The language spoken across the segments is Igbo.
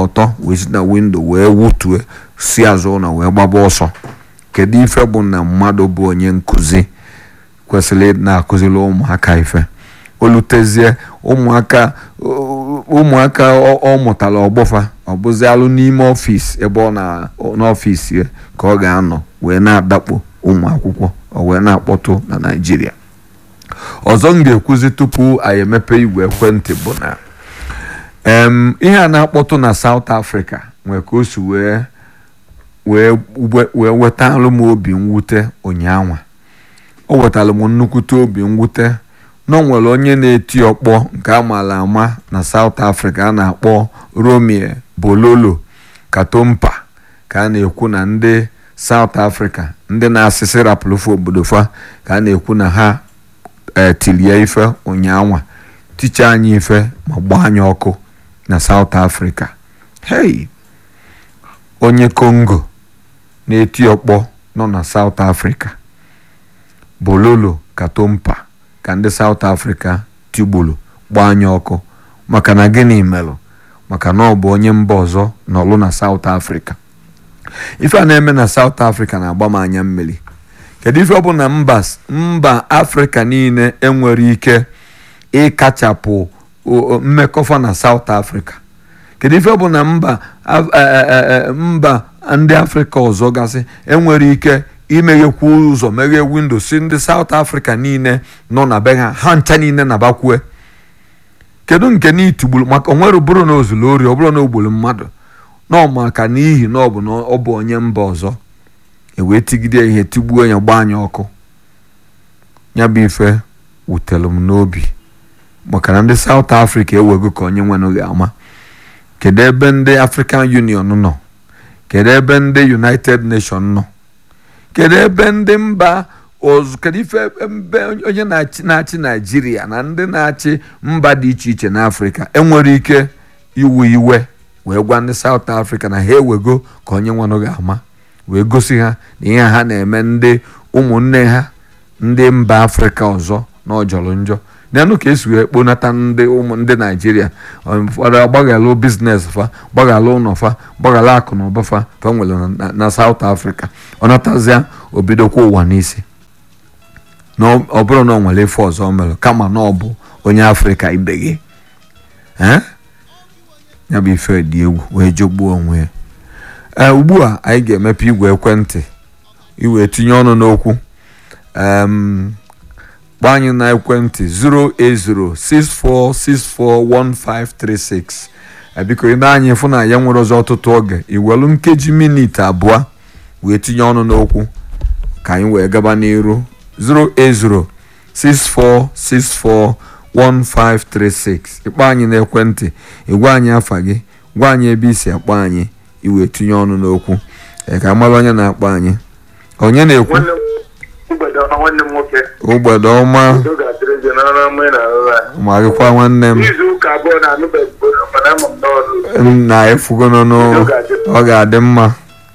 ọtọ wee si na windo wee wutue si azụ ụlọ wee gbaba ọsọ kedu ife bụ na mmadụ bụ onye nkụzi kwesịrị na-akụziri ụmụaka ife olutezie ụmụaka ụmụaka ọ mụtara ọgbọfa ọ bụzi alụ n'ime ọfịs ebe ọ na n'ọfịs ya ka ọ ga-anọ wee na-adakpo ụmụ akwụkwọ ọ wee na-akpọtụ na naijiria ọzọ m ga-ekwuzi tupu anyị emepe igwe ekwentị bụ na ihe a na-akpọtụ na South Africa nwee ka o si wee wee wetalụ m obi mwute ụnyaahụ o wetara m nnukwute obi mwute na nwere onye na-eti ọkpọ nke a maara ama na South Africa a na-akpọ Romeo Bololo Katompa ka a na-ekwu na ndị South Africa ndị na-asịsị rapụlụfe obodo fa ka a na-ekwu na ha tilie ife ụnyaahụ ticha anyị ife ma gbaa anyị ọkụ na South Africa hey onye Congo na-eti ọkpọ nọ na South Africa Bololo Katompa ka ndị South Africa tigburu gbaa anyị ọkụ maka na gịnị melụ maka na ọ bụ onye mba ọzọ nọlụ na South Africa ife a na-eme na South Africa na-agba m anya mmiri kedu ife ọ bụ na mba mba Afrịka niile enwere ike ịkachapụ mmekọfa na South Africa kedu ife ọ bụ na mba mba ndị Afrịka ọzọ gasị enwere ike imeghekwu ụzọ meghee windo si ndị South Africa niile nọ na be ha ha ncha niile na-abakwue kedu nke na itigburu maka onwere bụrụ na ozulu ori ọ bụrụ na ogburu mmadụ nọ maka n'ihi na ọ bụ na ọ bụ onye mba ọzọ ewee tigide ihe tigbuo ya gbaa anya ọkụ ya bụ ife wutere m n'obi maka na ndị South Africa ewego ka onye nwenụghị ama kedu ebe ndị African Union nọ kedu ebe ndị United Nations nọ kedu ebe ndị mba ọzọ kedu ife ebe onye na-achị Naijiria na ndị na-achị mba dị iche iche n'Afrịka enwere ike iwe iwe wee gwa ndị South Africa na ha ewego ka onye nwenụghị ama wee gosi ha na ihe ha na-eme ndị ụmụnne ha ndị mba afrịka ọzọ na ọjọrọ njọ nanụ ka esi wee kponata ndị ụmụ ndị naijiria ụfọdụ agbaghalụ biznes fa gbaghalụ ụlọ fa gbaghalụ akụ na ụba fa fa nwere na South Africa ọ natazịa obidokwa ụwa n'isi na ọ bụrụ na ọ nwere ife ọzọ mere kama na ọ bụ onye afrịka ibe gị ya bụ ife dị egwu wee jogbuo onwe ya ee ugbu a anyị ga-emepe igwe ekwentị iwee tinye ọnụ n'okwu kpọọ anyị na ekwentị 08064641536 biko ị na-anyị fụ na ya nwere ọzọ ọtụtụ oge iwelu nkeji minit abụọ wee tinye ọnụ n'okwu ka anyị wee gaba n'iru 08064641536 ịkpọ anyị n'ekwentị ịgwa anyị afa gị gwa anyị ebe isi akpọ anyị iwe tinye ọnụ n'okwu ka mara onye na-akpọ anyị onye na-ekwu ụgbede ọma ma gịkwa nwanne m na efugo n'ọnụ ọ ga-adị mma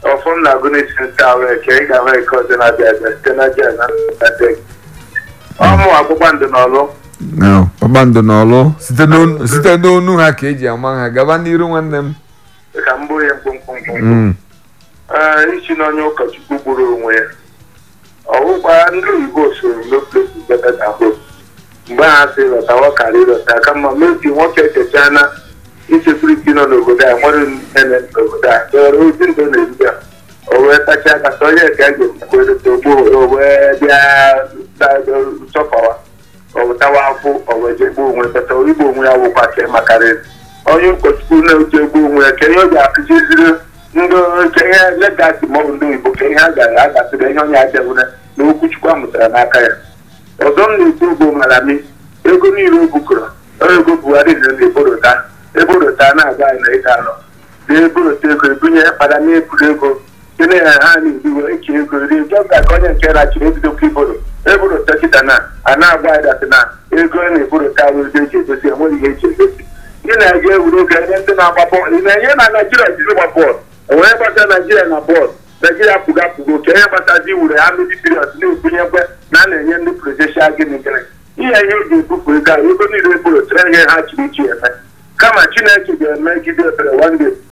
kpakpando n'ọlụ site n'onu ha ka eji ama ha gaba n'iru nwanne m ka m bụrụ ya mkpụmkpụmkpụ isi na onye ụkọchukwu gburu onwe ya ọwụkwa ndị oyibo soro n'oplesi betata hope mgbe ha si lọtawa karị ịlọta ka mma mebi nwoke echechana insekuriti nọ n'obodo a nwere nene n'obodo a dọrọ ozi ndụ na-ebido o wee tacha aka ka onye ka a ga-ekwukwere togbo o wee bịa chọpawa ọwụtawa akwụ o wee jegbuo onwe bata igbo onwe ya wụkwa ka makarịrị onye ụkọchukwu na-eji egbu onwe ya ka ihe ọ ga-akụziziri ndị nke ihe legasi ma ọ bụ ndị oyibo ka ihe a gara agasịrị ihe onye adịghị na okwuchukwu a mụtara n'aka ya ọzọ m na-ekwu bụ malami ego niile o bukọrọ ego buhari na eborota eborota na-agba anyị na ịga anọ na-eborota ego ebunye kpara na eburu ego site ya ha na-ebiwe eche ego ri jọga ka onye nke rachiri ebidokwa iboro eborota kịta na a na-agba anyị dasị na ego a na-eborota bụ ego eji egosi enweghị ihe eji egosi ị na-aga egwuru oge ebe ndị na-agba bọọlụ ị na-enye na naijiria jiri gba bọọlụ onwere gbasa naijiria na bọọlụ naijiria pụga pụgo ka ihe gbatazi iwere ha midi period na-ebunyekwe na a na-enye ndị protestia gịnị gịnị ihe ihe eji ebupụ ego a ego niile eboro tere ihe ha chiri ichi eme kama chineke ga-emegide ebere nwanne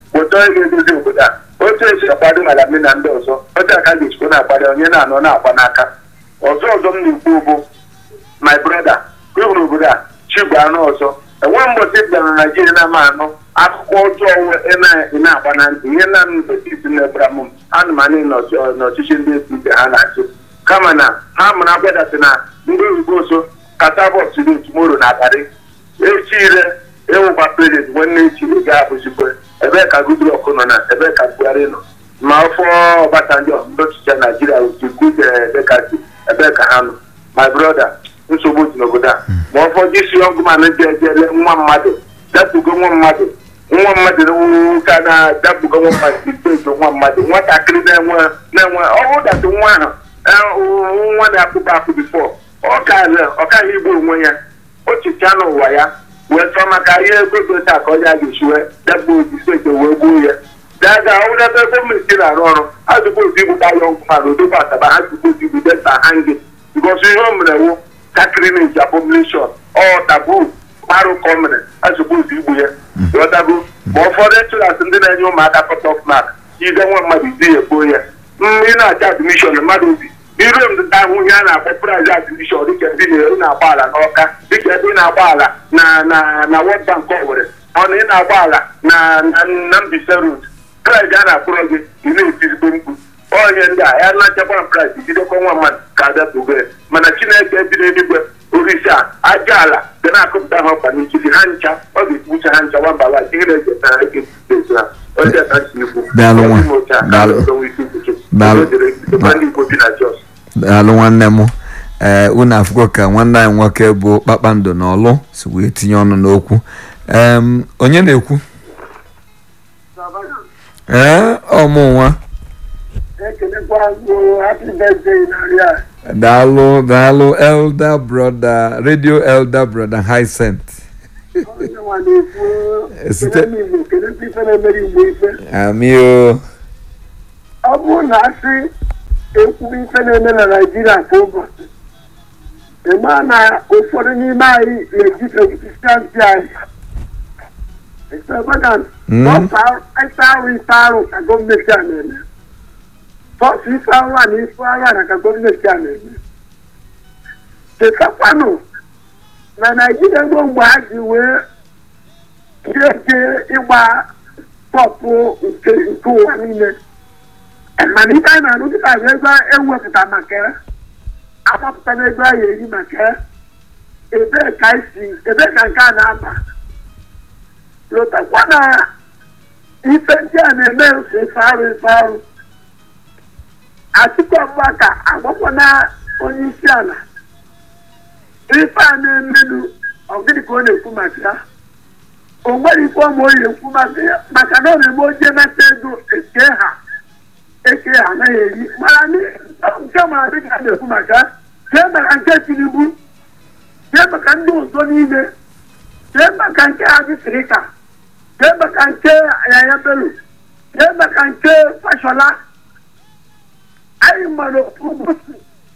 ụtọ ị ga-edozi obodo a otu esi akwado malami na ndị ọzọ otu aka ga-echikwa na-akwado onye na-anọ na-akwa n'aka ọzọ ọzọ m na-ekwu bụ my brother ka hụrụ obodo a chigbu anụ ọzọ enwe mbọchị bịara na naijiria na ama anụ akụkọ ọjọọ ị na-agba na ntị ihe na mbetiti na-ebara m ana m anị n'ọchịchị ndị esi ha na-achị kama na ha mụrụ agbadatị na ndị oyibo so kata bọs dị tumoro na abalị echi ire ịwụkwa prezident nwanne echi ga-abụzikwe ebee ka Goodluck nọ na ebee ka Buhari nọ ma ọfọ Ọbasanjọ ndị ọchịchị Naijiria dịkasị ebee ka ha nọ my brother nsogbu dị n'obodo a ma ọfọ jisi ọgụman dị ejele nwa mmadụ dapụgo nwa mmadụ nwa mmadụ ka na-adapụgo nwa mmadụ itezo nwa mmadụ nwatakịrị na-enwe ọhụụ datị nwa ahụ nwa na-akpụkpọ akpụ bifọ ọkaghị igbu onwe ya ochicha n'ụwa ya wee chọọ maka ihe ego gota ka ọ ya ga-esiwe dagba ojisete wee gbuo ya daga ọwụdebe gọọmenti na-arụ ọrụ ha zụkwa ozi igbu gba ya ọgwụ mana odogbo asaba ha zụkwa ozi igbu deta hangi bikọs ihe o mere wu takrinej abomination ọ tabu marụ ka o mere ha zụkwa ozi igbu ya ghọtago ma ụfọdụ echụlasị ndị na-enye ụmụaka kọtọf mak ide nwa mmadụ isi ya gbuo ya ị na-acha admishọn mmadụ obi iru m ahụ ihe a na-akpọ praịz admishọn dịka ebe ị na-agba ala n'ọka dịka ebe ị na-agba ala na na na World Bank Owerri ọ na ị na-agba ala na na Mbaise Road praịz a na-akpụrụ gị ị na-etizigbo mkpu onye ndị a ya na-achakwa praịz jidekwa nwa mmadụ ka adapụgo ya mana Chineke bi n'eluigwe orisi a aja ala ga na-akụpụta ha ọkpa n'ikiri ha ncha ọ ga-ekpucha ha ncha nwamba ala ihe na-echetara eke etu ha onye ka si ikwu daalụ nwanne m ee unu afụgo ka nwanne anyị nwoke bụ kpakpando na ọlụ si wee tinye ọnụ n'okwu onye na-ekwu ee ọmụ nwa daalụ daalụ elder brother radio elder brother Hyacinth amị o ọ bụrụ na asị ekwu ife na-eme na naijiria kwa ụbọchị ịma na ụfọdụ n'ime anyị na-eji kristianti anyị extravagant ịsa arụ ife arụ ka gọọmenti a na-eme sọsọ ife arụ a na ife arụ a na ka gọọmenti a na-eme chetakwanụ na naijiria gboo mgbe ha ji wee jeje ịgba pọpụ nke ụwa niile mana ife anyị na-arụ dịka bụ ego ewepụta maka ya agbapụta n'ego anyị eri maka ya ebee ka isi ebee ka nke a na-aba lotakwa na ife ndị a na-eme ose ife arụ ife arụ Atiku Abubakar agbakwa na onye isi ala ife a na-emenu ọgịnị ka ọ na-ekwu maka ya o nwere ife ọma o ekwu maka na ọ na-eme oje nata ego eke ha eke ha anaghị eri mana nke mara dịka a na-ekwu maka jee maka nke tinubu jee maka ndị ọzọ niile jee maka nke adịsirika jee maka nke yaya bello jee maka nke fashola anyị mara ụbọchị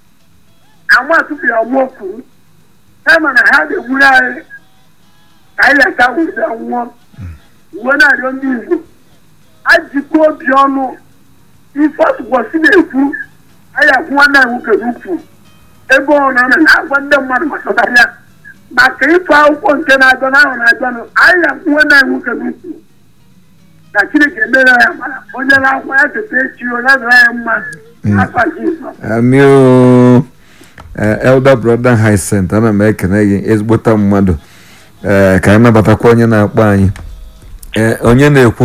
ama tupu ya nwụọ kwuru kama na ha ga-egburu anyị ka anyị aka wụda nwụọ uwe na-arịọ ndị igbo ajikwa obi ọnụ ife ọtụkwasị na-ekwu anyị akwụ nwanne anyị nwoke n'ukwu ebe ọ nọ na-agwa ndị mmadụ gbasara ya maka ịtụ akwụkwọ nke na-agọ n'ahụ na-agọnụ anyị akwụ nwanne anyị nwoke n'ukwu na chineke emere ya mara onye na-akwụ ya cheta echi onye adịra ya mma afa jizọs amio elder brother Hyacinth ana m ekene gị ezigbota mmadụ ee ka anyị nabatakwa onye na-akpọ anyị ee onye na-ekwu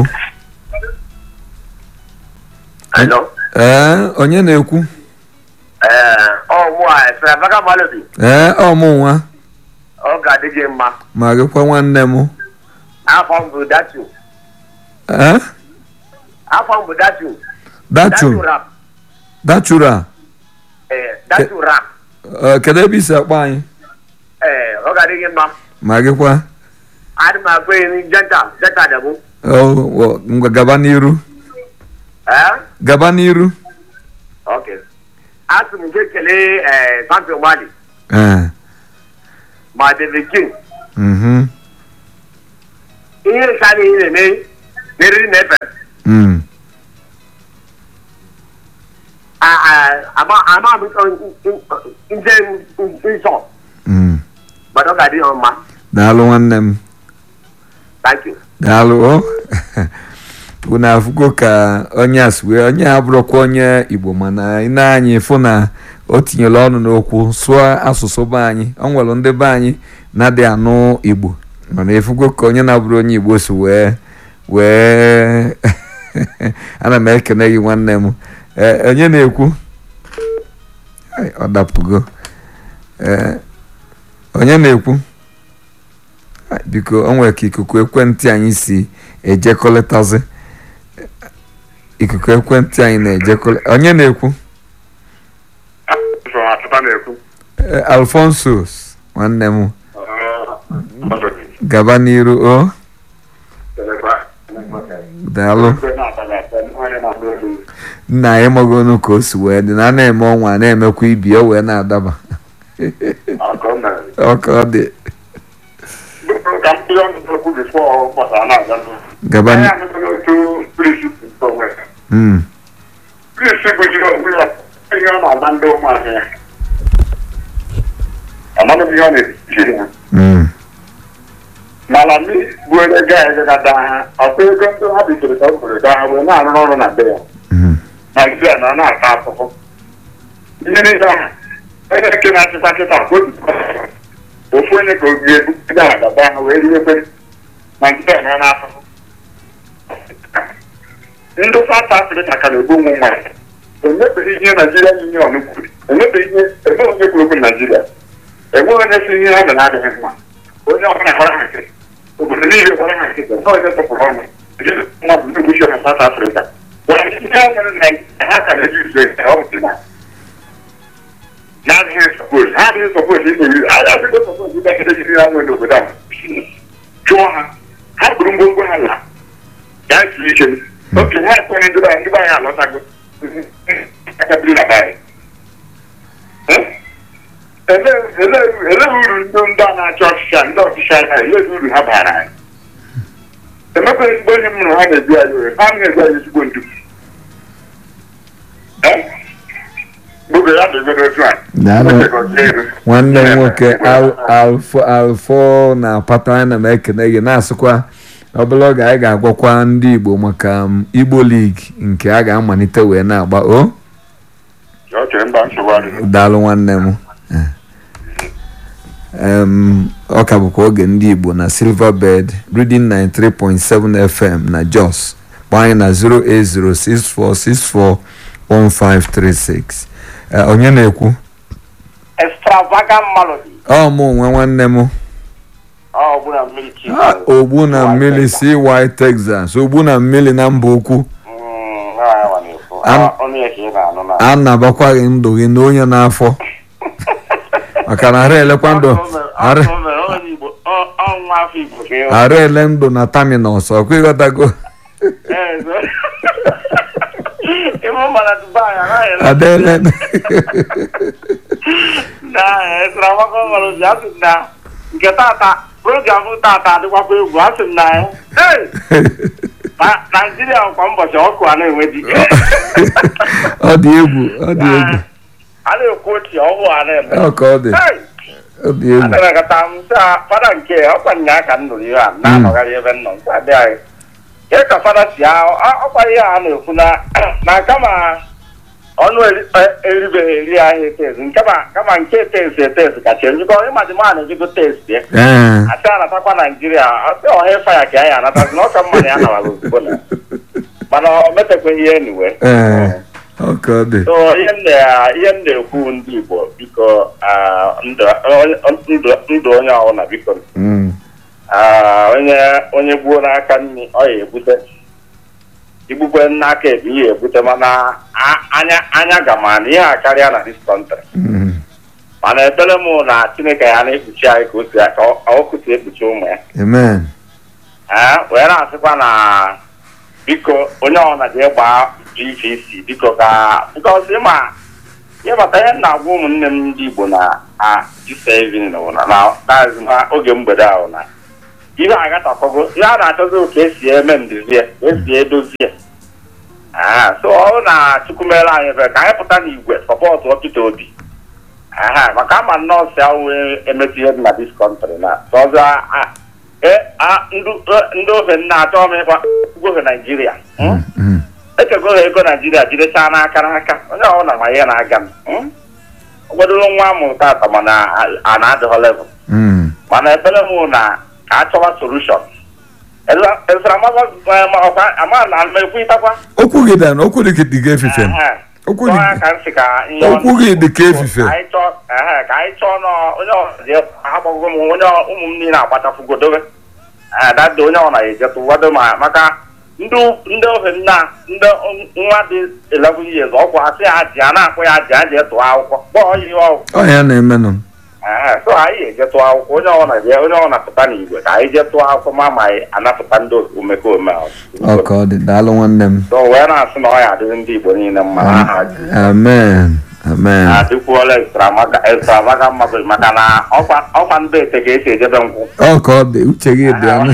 ee onye na-ekwu ee ọmụ nwa ọ ga-adị gị mma ma gịkwa nwanne m afọ m bụ datu ee afọ m bụ datu datu rap dachura ee datu rap ee kedu ebe isi akpọ anyị ee ọ ga-adị gị mma ma gịkwa adị m akpọ eri jenta jenta dagbo Oh, ngwa gaba n'iru ee gaba n'iru ok asị m nke kelee ee champion mali ee ma david king mhm ihe nka na ihe na-eme n'eriri na efe Mm. ama ama nje nsọ Mm. gbado ga adị ya mma daalụ nwanne m thank you daalụ o unu afụgo ka onye a si wee onye a bụrụkwa onye igbo mana ị na-anyị fụ na o tinyere ọnụ n'okwu sụọ asụsụ be anyị o nwere ndị be anyị na-adị anụ igbo mana efugo ka onye na-abụrụ onye igbo si wee wee ana m ekene gị nwanne m Ee, onye na-ekwu Ai, ọ dapụgo Ee, onye na-ekwu Ai, biko o nwere ka ikuku ekwentị anyị si ejekọlịtazi ikuku ekwentị anyị na-ejekọlị onye na-ekwu atụta na-ekwu Ee, alfonsos nwanne m gaba n'iru o daalụ nna anyị magonu ka o si wee dị na a na-eme ọnwa a na-emekwa ibi o wee na-adaba ọka ọ dị ka m kpụrụ ọnụ okwu bifo gbasara na-aga gaba anyị n- amụtala otu prisi onwe ya Mm, prisi gụjiri onwe ya ihe ọ na-agba ndị ụmụazị ya amadụ m ihe ọ na-ejiri ha mm, mana mi bụ onye ga gada ha ọkwa ego ndị ha bidoro ka o kwere gaa ha wee na-arụ ọrụ na be ya mm, naijiria na ọ na-ata afụfụ ihe niile ahụ onye nke na-achịkwa kịta ka obi ofu onye ka obi ebu ndị a gaba ha wee riwekwe naijiria na ọ na-afụfụ ndị south africa ka na-egbu ụmụ nwaanyị emebeghị ihe naijiria union kwuru emebeghị ihe eme onye kwuru okwu naijiria enweghị onye si ihe ha mere adịghị mma onye ọbụla gwara ha nkịtị obodo niile gwara ha nkịtị ndị onye tụpụrụ ọnụ mmadụ ndị gbuchi na south africa gwara ihe ha mere na ha ka na-eji uzo ya ọ bụ na na-adịghị sọpos ha adịghị sọpos ime iri ha adịghị sọpos ime ekele jiri ha nwere n'obodo a chụọ ha ha buru ngwongwo ha la gaa zuru ike oke ha ekwenye ndị be anyị ndị be anyị alọtago akabiri na be anyị elee uru ndị ndị a na-achị ọchịchị a ndị ọchịchị anya elee uru ha bara anyị emekwa ezigbo onye m hụrụ ha na-ebi anyị ore ha na-ebi anyị ezigbo ndu gbogbo ya dịgodo otu a Daalụ. nwanne m nwoke Al- alfo alfo na pata ana m ekene gị na-asịkwa ọbụla oge anyị ga-agwakwa ndị igbo maka um, igbo ligi nke a ga-amalite wee na-agba o ọ chere mba nsogbu adịghị daalụ nwanne m Em, ọ ka bụkwa oge ndị igbo na silverbird reading 93.7 fm na jos kpọọ anyị na 08064641536 Eh, onye na-ekwu extravagant melody ọ mụ onwe nwanne m ọ bụ na mmiri chi Ah, ogbu na mmiri cy texas ogbu na mmiri na mba ukwu Am- ọnụ ya ka ị na-anụ na a nabakwaghị ndụ gị na onye n'afọ maka na ara elekwa ndụ ara onye igbo ọnwa afọ igbo ka ịhụ ara ele ndụ na taminọs ọkwa ịghọtago ịmụ mana dubai anaghị ele adaele na extravagant melody asị m na nke tata program tata adịkwakwa egwu asị m na ya hey! na naijiria kwa ụbọchị ọkụ a na-enwe dike ọ dị egwu ọ dị egwu a na-ekwu otu ọhụụ a na-eme ọ ka ọ dị Hey! ọ dị egwu anakọta m sị a, fada nke ọkwa nya ka m nụrụ ihe a na-anọgharị ebe m nọ nsị adị anyị ihe ka fada si ahụ ọkwa ihe a na-ekwu na na kama ọnụ eri- e- eribeghị eri ahịa etezi nkama kama nke etezi etezi kacha njikọ ịmadị ma na-ejigo testi ya ee asị anatakwa naijiria asị ọha ịfa ya ka ya anatazi na ọka mma na ya nawara ozugbo na mana o metekweghị ihe eniwe ee ọ ka ọ dị so ihe m na- ihe m na-ekwu ndị igbo biko ah, ndụ ndụ- ndụ onye ọbụla biko Mm, ah, onye onye gbuo n'aka nri ọ ya ebute igbukwe n'aka ebi ya ebute mana a- anya anya gama na ihe a karịa na dis country mm, mana ekpere m na chineke ya na-ekpuchi anyị ka o si ka ọ- ọ kụsi ekpuchi ụmụ ya amen ee wee na-asịkwa na biko onye ọbụla ji gbaa GVC biko ka bikọs ịma ịmata ihe m na-agwa ụmụnne m ndị Igbo na a jisevin na na na oge mgbede ahụ na ihe agatọkọgo ihe a na-achọzi ka esi eme nduzie ka esi edozie Aha, so ọ bụrụ na chukwu mere anyị ebere ka anyị pụta n'igwe sọpọtụ Peter Obi Aha, maka ama nọọsụ ahụ emetụ ihe dị na dis kọntrị na ọzọ a- e- a- ndị- e- ndị ofe nna achọ m ịkwa ofe Naijiria Hmm? Mm. echego ha ego naijiria jidechaa n'aka n'aka onye ọbụla ma ihe na-aga m Hmm? ọgwadoro nwa amụrụ tata mana a- a na-adịghọ level Mm. mana ebere m na ka a chọwa solution ama na mekwuitakwa okwu gị dan okwu dị dị ka efife m. Okwu dị- ka nsị ka ihe okwu gị dị ka efife ka anyị chọọ ehe, ka anyị chọọ nọ onye ọzọ agbago m onye ọ- ụmụ m niile agbachafugodobe dada onye ọ na-ejetụ wado ma maka ndị ndị ofe nna ndị nwa dị 11 years ọkwụ asị ya ji a na-akpụ ya ji a jee tụọ akwụkwọ kpọọ ihe ọgwụ ọ ya na-emenụ Ehe, so anyị eje tụọ akwụkwọ onye ọ na-eje onye ọ na-apụta n'igwe ka anyị jee tụọ akwụkwọ ma ma anyị anapụta ndị omekome ahụ. ọ ka ọ dị daalụ nwanne m so wee na-asị na ọ ya adịrị ndị igbo niile mma n'aha Jizọs. amen amen adịkwuola extravaga mmadụ maka na ọkwa ọkwa ndị ete ka esi ejebe nkwụ ọ ka ọ dị uche gị dị anụ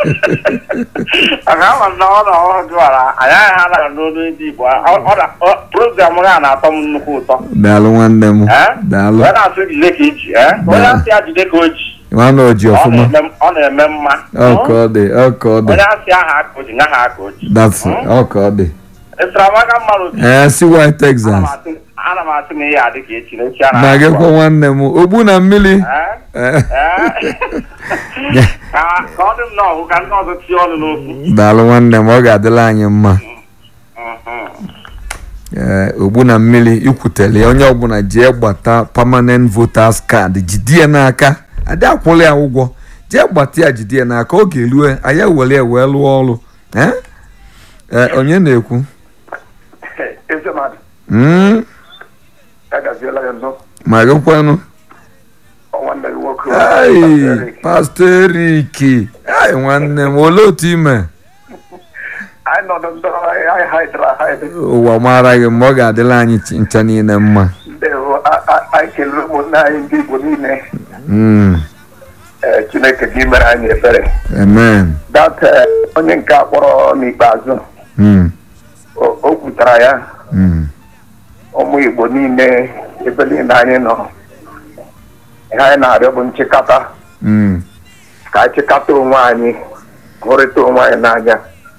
maka ama na ọ na ọhụrụ jụwara anyị agaghị ha nara n'olu ndị igbo Ọ- ọ na- ọ- program ha na-atọ m nnukwu ụtọ daalụ nwanne m Eh? daalụ wee na-asụ jide ka iji eh? onye asị ya jide ka o ji nwanne oji ọ ọfụma na-eme ọ na-eme mma ọ ka ọ dị ọ ka ọ dị onye asị aha aka o ji nha ha aka o ji that's ọ ka ọ dị extravaga mmadụ ee si wy ana m texas asị- ana m asị na ihe adị ka echi na echi a na gị kwa nwanne m ogbu na mmiri Eh? Eh, Eh? ka ka ọ dị m n'ọhụ ka ndị ọzọ tie ọnụ n'okwu daalụ nwanne m ọ ga-adịla anyị mma Mhm. ee ogbu na mmiri ikwutele ya onye ọbụla jee gbata permanent voters card jide ya n'aka adị akwụla ya ụgwọ jee gbata ya jide ya n'aka oge erue anyị were ya wee lụọ ọrụ ee Ee, onye na-ekwu eze mmadụ Mm, agaziela ya nọ ma gị kwanụ nwanne gị nwoke ai pastọ eriki ai nwanne m olee otu ime anyị nọ ndị anyị haidara haid ụwa mara gị ma ọ ga-adịla anyị chi- ncha niile mma ndị hụ anyị kelere ụmụnne anyị ndị igbo niile Mm, ee, chineke gị mere anyị ebere amen dat ee, onye nke a kpọrọ n'ikpeazụ Mm, o o kwutara ya mm, ụmụ igbo niile ebe niile anyị nọ ihe anyị na-arịọ bụ nchịkọta mm, ka anyị chịkọta onwe anyị hụrịta onwe anyị n'anya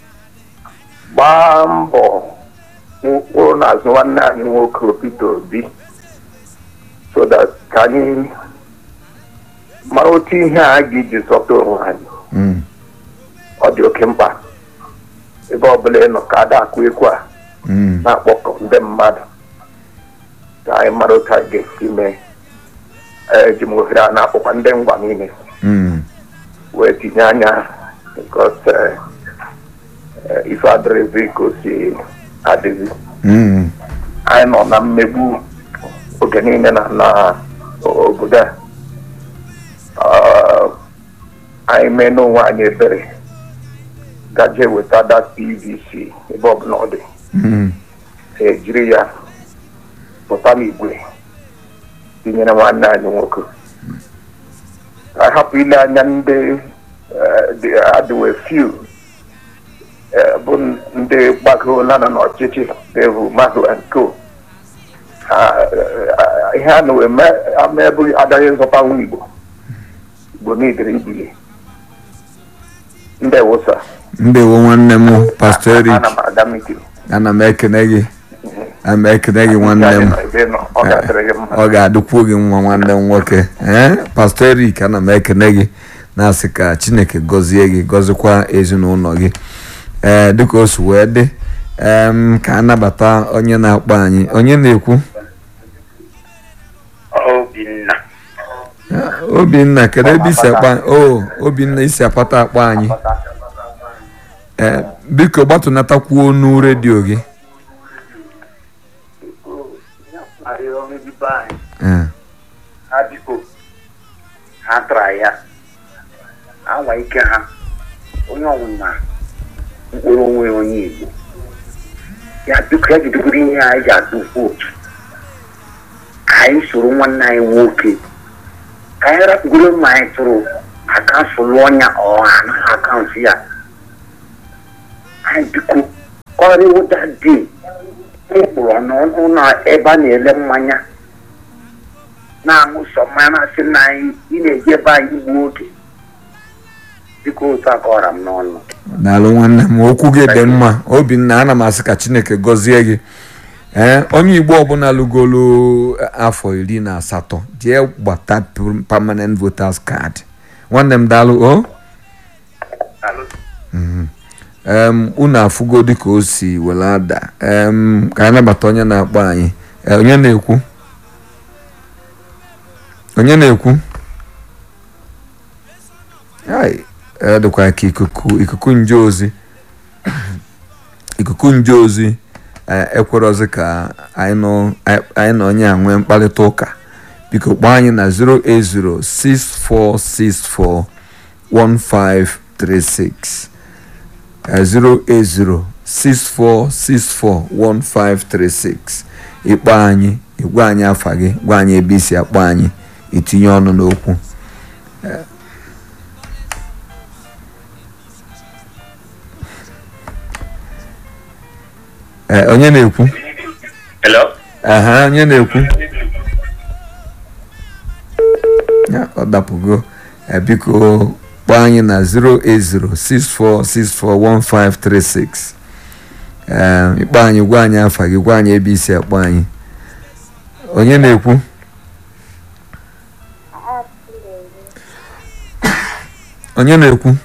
gbaa mbọ kwụrụ n'azụ nwanne anyị nwoke Peter Obi so that ka anyị mara otu ihe a ga-eji zọta onwe anyị mm. ọ dị oke mkpa ebe ọbụla ị nọ ka ada akụ ekwu a Mm, na-akpọkọ ndị mmadụ ka anyị mara otu anyị ga-esi mee eji m ohere a na-akpọkwa ndị ngwa niile mm. wee tinye anya because eh, eh, ife adịrịzi ka o si adịzi Mm, anyị nọ na mmegbu oge niile na na obodo a Ah, anyị mee n'onwe anyị ebere gaje weta dat pvc ebe ọbụla ọ dị mm. ejiri ya pụta n'igwe tinyere nwanne anyị nwoke ka anyị hapụ ile anya ndị eh, dị- adịwe few eh, bụ ndị gbagoola nọ n'ọchịchị evu mahụ nko ihe a na-eme ama ebe agaghị nzọta nwa igbo igbo niile ibili ndị wosa ndewo nwanne m pastọ erik ana m aga mitin ana m ekene gị ana m ekene gị nwanne m ebe nọ ọ ga-adịrị gị mma ọ ga-adịkwuo gị nwa nwanne m nwoke ee pastọ erik ana m ekene gị na-asị ka chineke gọzie gị gọzikwa ezinụlọ gị ee dịka o si wee dị em, ka anabata onye na-akpọ anyị onye na-ekwu Obinna Ah, obinna kedu ebe isi akpa o obinna isi apata akpọ anyị ee biko gbatụnatakwuo onu redio gị Ee, ha biko ha tara ya awa ike ha onye ọbụla mkpụrụ onwe onye igbo ya biko ya jidegoro ihe anyị ji atụ vootu ka anyị soro nwanne anyị nwoke ka anyị rapụgoro mma anyị tụrụ akafụlụ ọnya ọha anaghị akaụntụ ya anyị biko ọrịwụda dị mkpụrụ n'ụlọ ebe a na-ele mmanya na-aṅụ sọ mmanya na-asị na anyị ị na-eji ebe anyị gbuo oge biko otu a kọrọ m n'ọnụ daalụ nwanne m okwu gị dị mma obinna ana m asị ka chineke gọzie gị ee onye igbo ọbụla lụgolo afọ iri na asatọ jee gbata permanent voters card nwanne m daalụ o Mhm. em unu afụgo dịka o si were ada em ka anyị nabata onye na-akpọ anyị Eh, onye na-ekwu onye na-ekwu ai ọ dịkwa ka ikuku ikuku nje ozi ikuku nje ozi eh, ekwerozi ka anyị nọ anyị na onye a nwee mkparịta ụka biko kpọọ anyị na 08064641536 eh, 08064641536 ịkpọ anyị ịgwa anyị afa gị gwa anyị ebe isi akpọ anyị itinye ọnụ n'okwu Eh, onye na-ekwu Hello? aha onye na-ekwu ya ọ dapụgo Eh, biko kpọọ anyị na 08064641536 ee ịkpọ anyị gwa anyị afa gị gwa anyị ebe isi akpọ anyị onye na-ekwu onye na-ekwu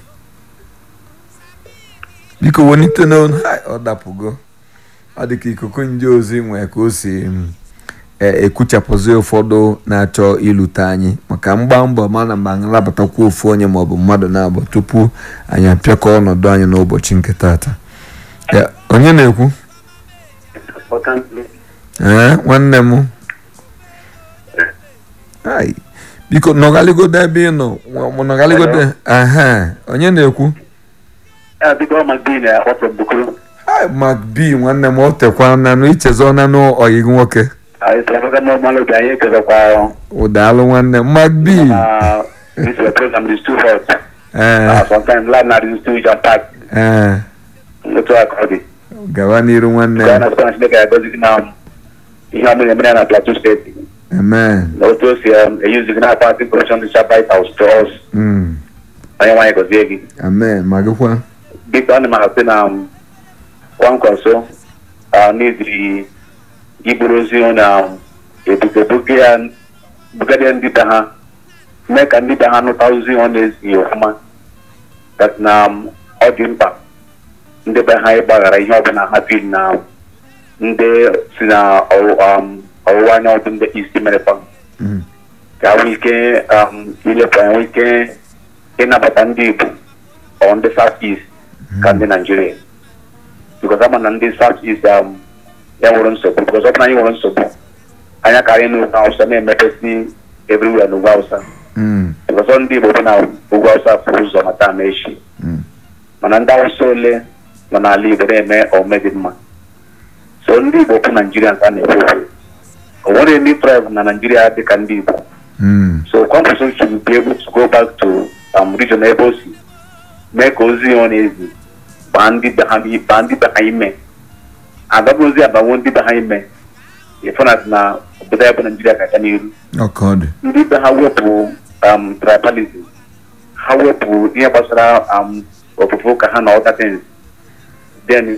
biko welite n'onu Hai, ọ dapụgo ọ dị ka ikuku nje ozi nwee ka o si mm, e- ekuchapụzi ụfọdụ na-achọ ilute anyị maka mgba mbọ mana mgbe anyị nabatakwa ofu onye maọbụ mmadụ na-abụ tupu anyị apịakọ ọnọdụ anyị n'ụbọchị nke tata Ya, onye na-ekwu ee nwanne m Ai, biko nọgaligodo ebe ị nọ nwa- nọgaligodo aha onye na-ekwu biko magdin akpọtọ bukuru Ai, Mark B nwanne m o tekwa nanụ ichezọ nanụ ọyị gị nwoke ịsịrịfọga n'ọmalụ obi anyị ekezakwa ụdaalụ nwanne m Mark B na this program is too hot ee sometimes land na is too jam pack ee otu aka ọ dị gawa n'iru nwanne gaa m na sọ chineke ga-agọzi gị na ihe ọmụ na-eme ya na plateau steeti amen na otu o si um, eyuzi gị na-akpa information dịcha bite house to us Mm, onye nwaanyị gọzie gị amen ma gịkwa biko ana m ahapụ na um, kwankwaso uh, n'iziri iburu ozi na um, ebugebuge ya bugade ndị be ha mee ka ndị be ha nụta ozi ọ na-ezi ọfụma that na um, ọ dị mkpa ndị be ha ịgbaghara ihe ọbụla ha bi na ndị si na ọwụ- um, ọwụwa anyanwụ ndị isi merekwa Mm, ka nwee ike um, ilepụ anya nwee ike ịnabata ndị Igbo ọ ndị South East ka ndị Naijiria because ama na ndị South East um, ya nwere nsogbu because ọ bụ na anyị nwere nsogbu anya karịa n'ugwu Hausa na-emepesi everywhere n'ugwu Hausa mm, because ọ ndị Igbo bụ na ugwu Hausa furu ụzọ mata ama echi mm, mana ndị Hausa ole nọ n'ala Igbo na-eme ome dị mma so ndị Igbo bụ Naijiria ka a na-ekwu okwu. o nwere ndị tribe na Naijiria dị ka ndị Igbo mm, So Kwankwaso should be able to go back to um, region ebe o si mee ka ozi ọ na-ezi baa ndị be ha baa ndị be ha ime adọbụzi abanwo ndị be ha ime ịfụnat na obodo ya bụ Naijiria ga-aga n'iru ọka ọ dị ndị be ha wepụ um, tribalism ha wepụ ihe gbasara um, ofufe ụka ha na other things then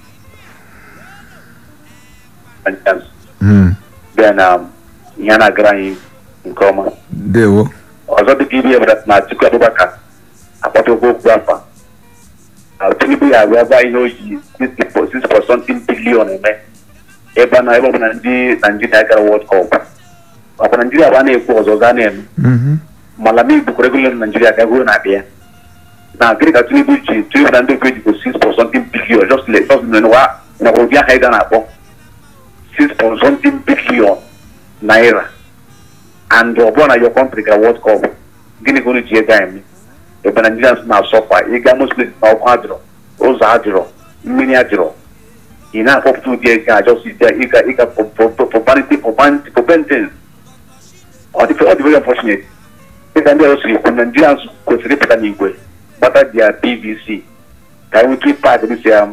Mm, then um, ihe a na-agara anyị nke ọma dewo ọzọ dịka ibe ebere na Atiku Abubakar akpọtụkwa okwu afa na Tinubu ya agwa gwa ihe oyi 6.something billion eme ebe na ebe ọ bụ na ndị Naijiria gara World Cup ọkwa Naijiria bụ a na-ekwu ọzọ ọzọ a na-eme Mhm, mana m ibukwara ego na Naijiria ka ego na-abịa na gịnị ka Tinubu ji Tinubu na ndị okwe ji 6.something billion just like just n'ụwa nakwa ụdị aha ị ga na-akpọ 6.something billion naira and ọ bụrụ na your country gara World Cup gịnị ka unu ji ego a eme ebe Nigerians na-asọfa ịga most places na ọkụ adịrọ ụzọ adịrọ mmiri adịrọ ị na-akpọpụta ụdị ego a just ịga ịga ịga for for for vanity for vanity for bentens ọ dị ọ dị very unfortunate dịka ndị ọzọ siri kwu Nigerians kwesịrị ịpụta n'igwe gbata dia PVC ka anyị nwee ike paakị dịsị ya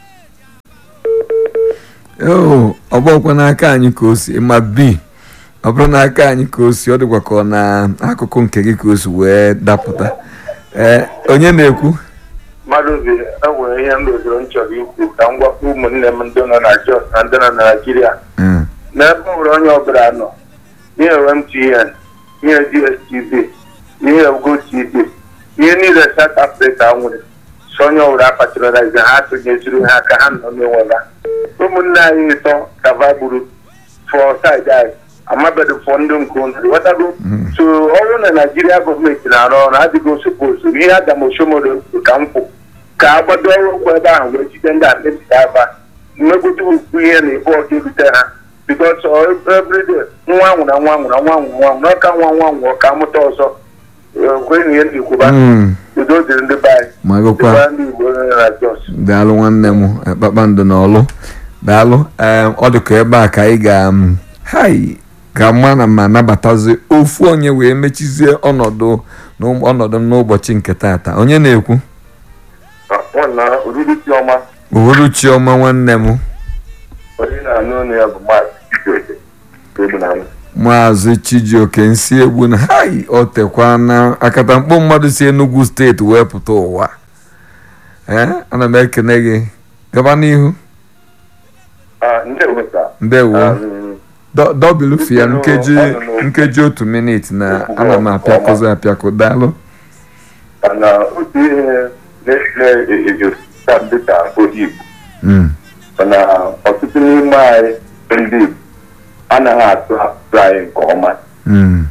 oo ọ bụrụkwa n'aka anyị ka o si ma bi ọ bụrụ n'aka anyị ka o si ọ dịkwa ka ọ na akụkụ nke gị ka o si wee dapụta ee onye na-ekwu mmadụ bi enwere ihe m doziri m chọrọ ikwu ka m gwakwa ụmụnne m ndị nọ na Jos na ndị nọ na Naịjirịa Mm, n'ebe ọ nwere onye ọbụla nọ ihe MTN ihe DSTV ihe GoTV ihe niile South Africa nwere so onye ọbụla apatronaize ha atụnyeziri ha ka ha nọ n'onwe ha ụmụnne anyị ịtọ ka va gburu fọ saịdị anyị amabeghị fọ ndị nke unu wetago so ọrụ na Naijiria gọọmenti na-arụ ọrụ adịghị sopozu ihe adamoshomoro ka m kwụ ka a gbado ọrụ ụkwụ ebe ahụ wee jide ndị amebiri aba mmegote ukwu ihe na ebe ọka erute ha bikos everyday nwa nwụrụ nwa nwụrụ nwa nwụrụ nwa nwụrụ ọka nwa nwa nwụrụ ka amụta ọzọ kwenye ihe na-ekwuba mm, udo dịrị ndị be anyị ma gụkwa dịkwa ndị Igbo nọ na Jos daalụ nwanne m eh, kpakpando na ọlụ daalụ ee ọ dịka ebe a ka anyị ga um, hai ka mma na ma nabatazi ofu onye wee mechizie ọnọdụ n'ụm- ọnọdụ m n'ụbọchị nke taata onye na-ekwu nwanna oriri chiọma uhuruchi ọma nwanne m onye na-anụ ọnụ ya bụ maazị Chijioke Egbunam. maazị chijioke nsi egbu na hai o tekwa na akatamkpo mmadụ si enugu steeti wee pụta ụwa ee ana m ekene gị gaba n'ihu Ah, ndewo sa ndewo Um, Dọ- dọbilu fia Biko, nkeji ọ nọ n'okwu. nkeji otu minit na Okwu ana m ọma. apịakọzi apịakọ daalụ mana otu ihe na-ese ejota dịka onye Igbo Mm, mana ọtụtụ n'ime anyị ndị Igbo anaghị atụ asụsụ anyị nke ọma mm.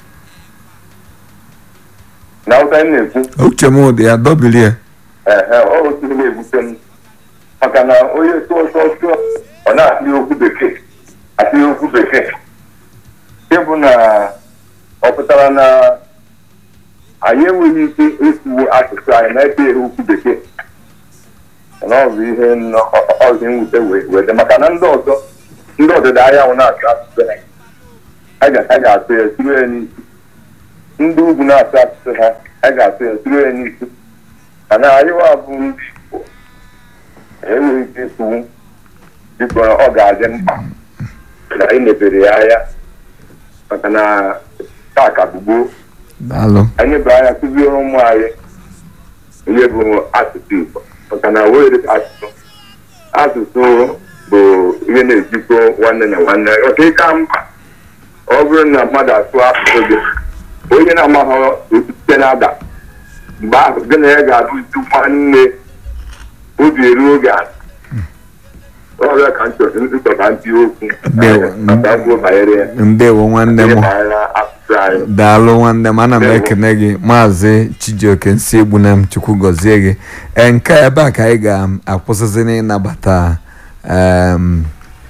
na ụta anyị na-ekwu uche m dị ya dọbilie ehe ọ otu ihe na-ebute m maka na onye tụọ tụọ tụọ ọ na-atụ okwu bekee atụ okwu bekee ịbụ na ọ pụtara na anyị enweghị ike ịkwuwo asụsụ anyị na-ebe okwu bekee na ọ bụ ihe nnọ- ọ- ọ- ọ dị mwute wee wee dị maka na ndị ọzọ ndị ọdịda anyanwụ na-asụ asụsụ ha a ga- a ga-atụ ya tụrụ ya n'isi ndị ugwu na-asụ asụsụ ha a ga-atụ ya tụrụ ya n'isi mana anyịwa bụ ndị Igbo enweghị ike ịkwuwu biko ọ ga-adị mkpa na anyị mepere ya anya maka na taa ka bụ gboo daalụ anyị bụ anya kụziere ụmụ anyị ihe bụ asụsụ Igbo maka na were asụsụ asụsụ bụ ihe na-ejikọ nwanne na nwanne ọka ịka mkpa ọ bụrụ na mmadụ asụ asụsụ gị onye na-amaghị site na-ada mgbe ahụ gị na ya ga-abụzi nwanne obi eru oge a ọrịa ka nchọta ntị okwu Ndewo. maka kwuo banyere ya ndewo nwanne ihe m banyere asụsụ anyị daalụ nwanne m ana m Ndewo. ekene gị maazị chijioke nsi egbu na m chukwu gọzie gị ee nke a ebe a ka anyị ga-akwụsịzi n'ịnabata em,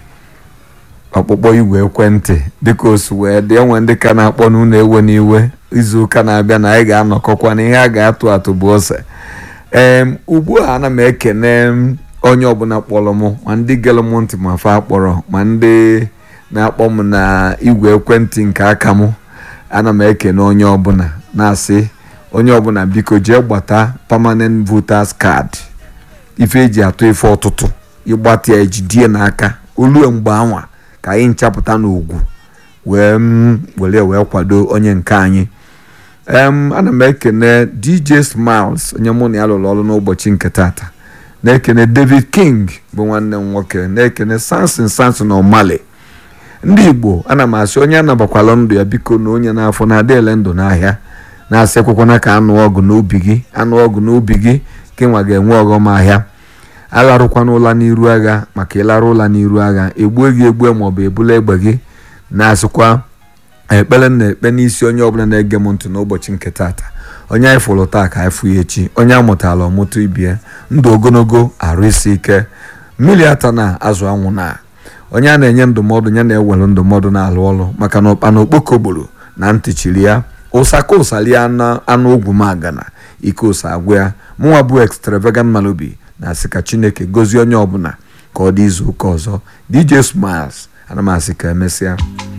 ọkpụkpọ igwe ekwentị dịka o si wee dị enwe ndị ka na-akpọ n'ụlọ ewe n'iwe izu ụka na-abịa na anyị ga-anọkọkwa na ihe a ga-atụ atụ bụ ose em ugbu a ana m ekene m onye ọbụla kpọrọ m ma ndị gere m ntị ma fa kpọrọ ma ndị na-akpọ m na igwe ekwentị nke aka m ana m ekene onye ọbụla na-asị onye ọbụla biko jee gbata permanent voters card ife eji atụ ife ọtụtụ ịgbata ya ejidie n'aka olue mgbe anwa ka anyị nchapụta n'ugwu wee m were wee kwado onye nke anyị em ana m ekene dj smiles onye mụ na ya lụrụ ọrụ n'ụbọchị nke tata na-ekene david king bụ nwanne m nwoke na-ekene samson samson omale ndị igbo ana m asị onye anabakwala ndụ ya biko na onye n'afọ na-adị ele ndụ n'ahịa na-asị ekwekwana ka anụ ọgụ n'obi gị anụ ọgụ n'obi gị ka nwa ga-enwe ọghọm ahịa agharụkwana ụla n'iru agha maka ịlarụ ụla n'iru agha egbue gị egbue maọbụ ebula egbe gị na-asịkwa ekpere m na-ekpe n'isi onye ọbụla na-ege m ntị n'ụbọchị nke tata onye anyị fụrụ taa ka anyị fụ ya echi onye amụtala ọmụtụ ibie ndụ ogologo arụ isi ike mmiri ata na azụ anwụ na onye a na-enye ndụmọdụ ya na-ewere ndụmọdụ na-alụ ọrụ maka na ụkpana okpoko gburu na ntị chiri ya ụsaka ụsali anụ anụ ogwu magana ike ụsa agwụ ya mụnwa bụ extravagant malobi na-asị ka chineke gozie onye ọbụla ka ọ dị izu ụka ọzọ dj smiles ana m asị ka emesịa